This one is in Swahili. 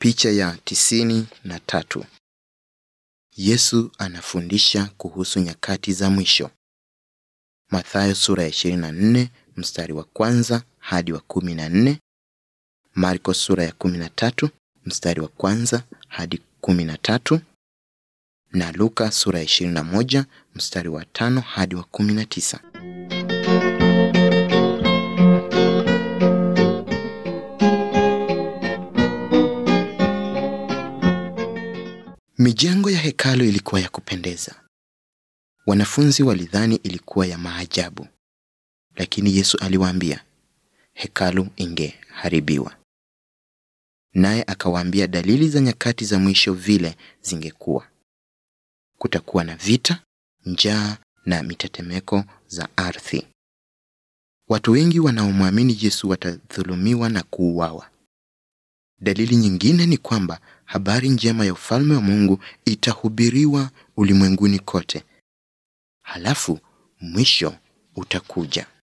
Picha ya tisini na tatu. Yesu anafundisha kuhusu nyakati za mwisho. Mathayo sura ya 24 mstari wa kwanza hadi wa 14. Marko sura ya 13 mstari wa kwanza hadi 13 na Luka sura ya 21 mstari wa tano hadi wa 19. Mijengo ya hekalu ilikuwa ya kupendeza. Wanafunzi walidhani ilikuwa ya maajabu, lakini Yesu aliwaambia hekalu ingeharibiwa. Naye akawaambia dalili za nyakati za mwisho vile zingekuwa: kutakuwa na vita, njaa na mitetemeko za ardhi. Watu wengi wanaomwamini Yesu watadhulumiwa na kuuawa. Dalili nyingine ni kwamba habari njema ya ufalme wa Mungu itahubiriwa ulimwenguni kote. Halafu mwisho utakuja.